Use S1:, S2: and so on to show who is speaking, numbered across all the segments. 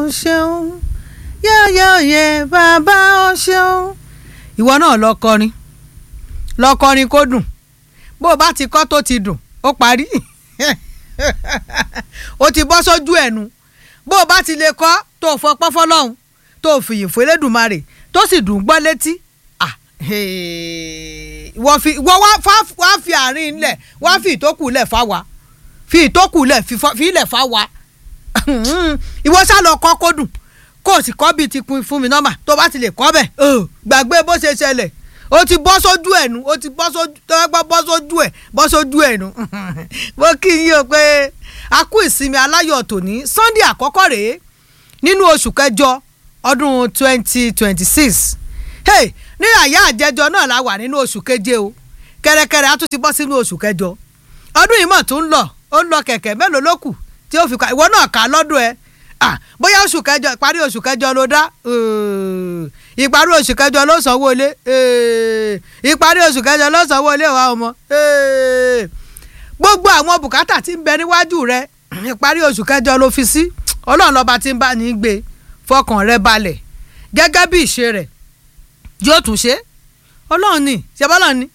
S1: o ṣeun yẹ́yẹ́yẹ́ bàbá o ṣeun. ìwọ náà lọ kọrin lọ kọrin kó dùn bó o bá ti kọ́ tó ti dùn ó parí ó ti bọ́ sójú ẹ̀nu bó o bá ti lè kọ́ tó o fọpọ́ fọlọ́hún tó o fìyìn fún Elédùmarè tó sì dùn gbọ́ létí wọ́n fi wọ́n wá fi àárín lẹ̀ wá fi ìtókù lẹ̀ fáwa fi ìtókù lẹ̀ fi ilẹ̀ fáwa ìwọ sá lọ kọ́ kó dùn kó o sì kọ́ bíi ti kun fún mi nọ́mà tó bá ti lè kọ́ bẹ̀ gbàgbé bó ṣe ṣẹlẹ̀ o ti bọ́ sójú ẹ̀ nu o ti bọ́ sójú tọ́gbọ́ bọ́ sójú ẹ̀ bọ́ sójú ẹ̀ nu mo kí yín o pé a kú ìsinmi aláyọ̀ tòní Sunday àkọ́kọ́ rèé nínú oṣù kẹjọ ọdún twenty twenty six hey ní àyà àjẹjọ náà la wà nínú oṣù keje o kẹrẹkẹrẹ a tún ti bọ́ sínú oṣù kẹjọ ọdún yìí mọ̀ tó ń lọ ó ń lọ kẹ̀kẹ́ mélòó ló kù tí ó fi ka ìwọ náà kà á lọ́dún ẹ bóyá oṣù kẹjọ ìparí oṣù kẹjọ ló dá ìparí oṣù kẹjọ ló sanwó ilé ìparí oṣù kẹjọ ló sanwó ilé wa ọmọ gbogbo àwọn bùkátà tí ń bẹ níwájú rẹ ìparí oṣù kẹjọ ló fi sí ọlọ́run lọ́ba tí ń bá ní gbé fọkàn rẹ balẹ̀ gẹ́gẹ́ bí ìṣe rẹ̀ yóò tún ṣe ọlọ́run ni ṣẹ́bọ́lọ́run ni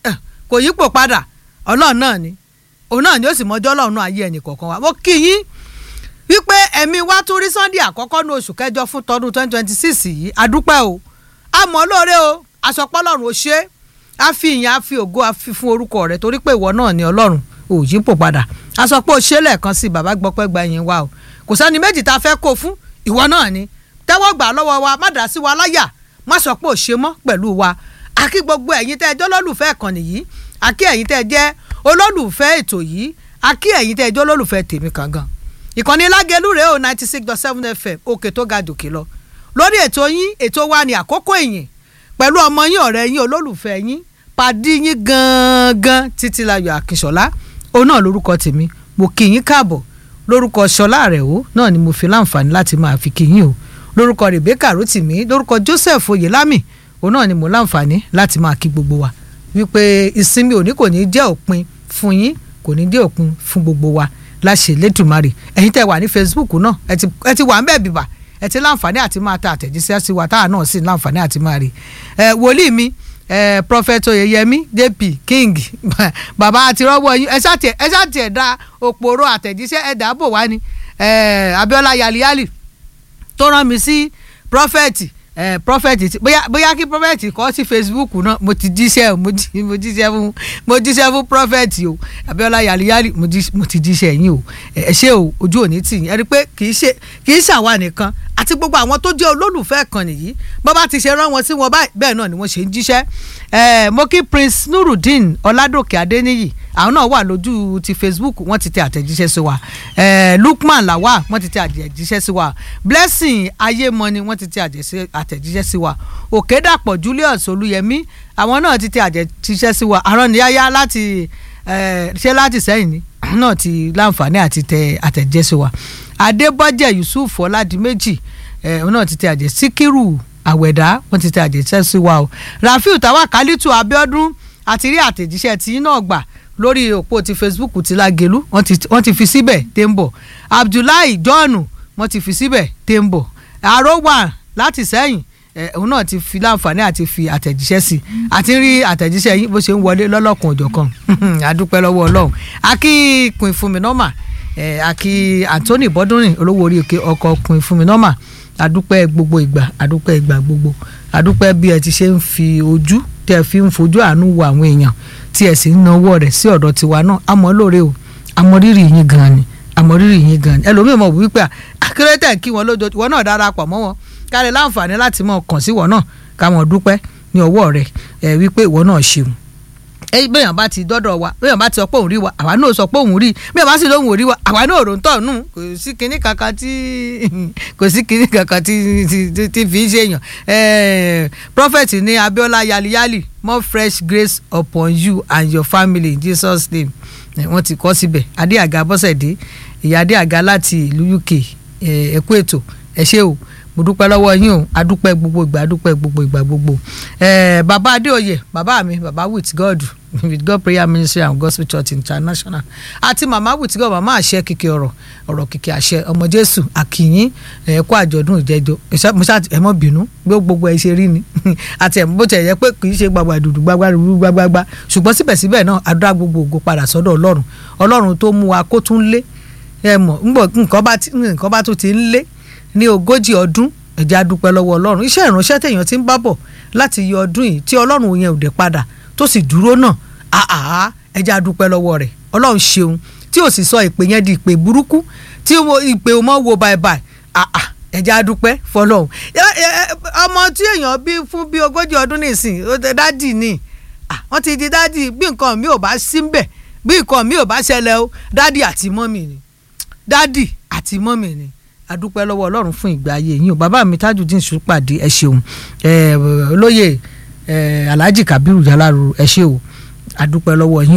S1: kò yípo padà ọlọ́run náà ni òun náà ni ó sì mọjọ́ ọlọ́run ayé ẹnì kọ̀ọ̀kan wa mo kí yín wípé ẹ̀mí wa tún rí Sunday àkọ́kọ́ ní oṣù kẹjọ fún tọdún twenty twenty six yìí adúpẹ́ o àmọ́ lóore o aṣọpọ̀ ọlọ́run ò ṣe é a fi ìyìn a fi ògo a fi fún orúkọ rẹ torí pé ìwọ náà ni ọlọ́run ò yípo padà aṣọpọ̀ ò ṣe lẹ́ẹ̀kan sí bàbá gbọ́pẹ́ gba ẹ̀yìn wa o kò sẹ́ni méjì tá a fẹ́ kó fún ìwọ náà ni tẹ́wọ́ gbà lọ́wọ́ wa má dá sí wa láyà má sọ pé ò ṣe mọ́ pẹ̀lú wa àkí gbogbo ẹ̀yin tẹ́ ẹ jẹ́ olólùfẹ́ ìkànnì yìí àkí ẹ̀yin tẹ́ ẹ jẹ́ olólùfẹ́ ètò yìí àkí ẹ̀yin tẹ́ ẹ jẹ́ olólùfẹ́ tèmi kangan ìkànnì lágẹ̀lú rèé o ninety six dot seven fm òkè tó ga jòkè lọ lórí ètò yín ètò wa ní àkókò ìyìn pẹ̀lú ọmọ yín ọ̀rẹ́ yín olólùfẹ́ yín pàdí yín gangan títílayọ̀ akínṣọlá òun náà lórúkọ tèmi mo kí yín káàbọ̀ lórúkọ ṣọlá rẹ̀ o náà ni mo fi láǹfààní láti máa fi kí yín o lórúkọ rebecca rotimi lórúkọ joseph oyelami òun náà ni mo láǹfààní láti máa kí gbogbo wa wípé ìsinmi òní kò ní jẹ́ òpin fún yín kò ní jẹ́ òpin fún gbogbo wa láṣẹ lẹ́dùnmarè ẹ̀yin tẹ́ wà ní facebook náà ẹ ti wà ń bẹ̀ bìbà ẹ ti láǹfààní àti máa ta àtẹ̀jíṣẹ́ sí wa táwa náà sì láǹfààní àti máa rí ẹ wòlíì mi ẹ prophet oyeyemi jp king bàbá àti rọ́wọ́ yín ẹ ṣáàtì ẹ ṣáàtì ẹ̀ dá òpòrò àtẹ̀jíṣẹ́ ẹ̀ dáàbò wá ni ẹ abiola yaliyali tó rán mi sí prọfẹ̀tì ẹ prọfẹ̀tì bóyá bóyá kí prọfẹ̀tì kọ́ sí facebook náà mo ti jíṣẹ́ mo jíṣẹ́ fún mo jíṣẹ́ fún prọfẹ̀tì o abiola yaliyali mo ti jíṣẹ́ yín o ẹ ṣé o ojú òní tì yín ẹ rí i pé kì í ṣe kì í ṣàwa nìkan àti gbogbo àwọn tó jẹ́ olólùfẹ́ kan nìyí bó bá ti ṣe rán wọn sí wọn báyìí bẹ́ẹ̀ náà ni wọ́n ṣe ń jíṣẹ́ ẹ mo kí prince nurudeen ọládòkè adéníyì àwọn náà wà lójú ti facebook wọ́n ti tẹ àtẹ̀jíṣẹ́ sí wa ẹ lukman lawal wọ́n ti tẹ àtẹ̀jíṣẹ́ sí wa blessing ayémọni wọ́n ti tẹ àtẹ̀jíṣẹ́ sí wa òkèdàpọ̀ julius olúyẹmí àwọn náà ti tẹ àtẹ̀jíṣẹ́ sí wa àrọ́nìyáyá láti ṣé láti sẹ́yìn ni náà ti láǹfààní àti tẹ àtẹ̀jíṣẹ́ sí wa adébọ́jẹ̀ yusuf ọládìméjì òun náà ti tẹ àjẹ síkírù àwẹ̀dá wọ́n ti tẹ àjẹsẹ́ sí wa o rafiu tawakalitu abiodun àti rí àtẹ̀jíṣẹ́ tí náà gbà lórí òpó ti facebook ti lágẹ̀lú wọ́n ti fi síbẹ̀ tẹ́ ń bọ̀ abdullahi john wọ́n ti fi síbẹ̀ tẹ́ ń bọ̀ arowa láti sẹ́yìn òun náà ti fi láǹfààní àti fi àtẹ̀jíṣẹ́ sí àti rí àtẹ̀jíṣẹ́ yín bó ṣe ń wọlé lọ́lọ́kan òjọ̀kan àdúpẹ́ lọ́wọ́ ọlọ́run akíkùn ìfúnmi nọ́mà akí anthony bọ́dúnrìn olówó orí òkè ọkọ̀ ọkùnrin fún mi nọ́mà adúpẹ́ gbogbo ìgbà adúpẹ́ ìgbà gbogbo adúpẹ́ bí ẹ ti ṣe ń fi ojú tí ẹ fi ń fojú àánú wo àwọn èèyàn tí ẹ sì ń nawọ́ rẹ̀ sí ọ̀dọ̀ tiwa náà àmọ́ lóore o àmọ́ rírì yín gan ni àmọ́ rírì yín gan ni ẹlòmíì mọ̀ wípé akérètẹ̀ kí wọn lójó ìwọ náà darapọ̀ mọ́ wọn káre láǹfààní láti mọ̀ kàn sí wọn náà káwọn dúpẹ́ ní ọwọ́ rẹ̀ ẹ wípé ìwọ náà ṣeun bẹ́ẹ̀ bá ti dọ́dọ̀ wa bẹ́ẹ̀ bá ti sọ pé òun rí wa àwa náà sọ pé òun rí bẹ́ẹ̀ bá sì lóhùn ò rí wa àwa náà rò ń tọ̀ nù kò sí kinní kankan tí kò sí kinní kankan tí tí fi ń ṣèyàn prophet ní Abiola yaliyali more fresh grace upon you and your family in Jesus name wọ́n ti kọ́ síbẹ̀ adéàga bọ́sẹ̀dé ìyá adéàga láti ìlú UK ẹ̀kú ètò ẹ ṣé o mo dúpẹ́ lọ́wọ́ yín o adúpẹ́ gbogbo ìgbà adúpẹ́ gbogbo ìgbà gbogbo ẹ̀ẹ́ bàbá adéoyè bàbá mi bàbá with god with God prayer ministry and gospel church international àti màmá with God màmá àṣẹ kìkì ọ̀rọ̀ ọ̀rọ̀ kìkì àṣẹ ọmọ jésù àkìyín ẹ̀ kó àjọ̀dún ìjẹ́jọ́ ẹ mọ́ bínú gbogbo ẹ ṣe rí ni àti ẹ̀ bó tẹ̀ yẹ pé kì í ṣe gbàgbà dùdù gbàgbà dùdù gbàgbà ṣùgbọ́n síbẹ̀síbẹ̀ náà àdúrà gbogbo ògo padà sọ́dọ̀ ọlọ́run ọlọ́run tó mú wa kó tún lé ẹ mọ̀ nǹkan bá tún ti ń lé ní ogójì ọdún ẹ jẹ́ a dúpẹ́ lọ́wọ́ ọlọ́run iṣẹ́ ìránṣẹ́ tèèyàn ti ń bá bọ̀ láti yọ ọdún yìí tí ọlọ́run yẹn ò dé padà tó sì dúró náà àá ẹ jẹ́ a dúpẹ́ lọ́wọ́ rẹ̀ ọlọ́run ṣeun tí ò sì sọ ìpè yẹn di ìpè burúkú tí ìpè ò mọ̀ wo báibái àá ẹ jẹ́ a dúpẹ́ fọlọ́run ọmọ tí èèyàn bí fún bí ogójì ọdún nìsín dádì ni wọ́n ti di dádì bí nǹkan mi ò bá sí ń bẹ̀ bí nǹkan mi ò bá ṣẹlẹ̀ o dádì àti mọ́mì ni dádì àti mọ́mì ni adúpẹ́ lọ́wọ́ ọlọ́run fún ìgbé ayé yín o bàbá mi Tajudeen Ṣùpàdé ẹ ṣeun olóyè Alhaji Kabiru Jalaru ẹ ṣe o adúpẹ́ lọ́wọ́ yín.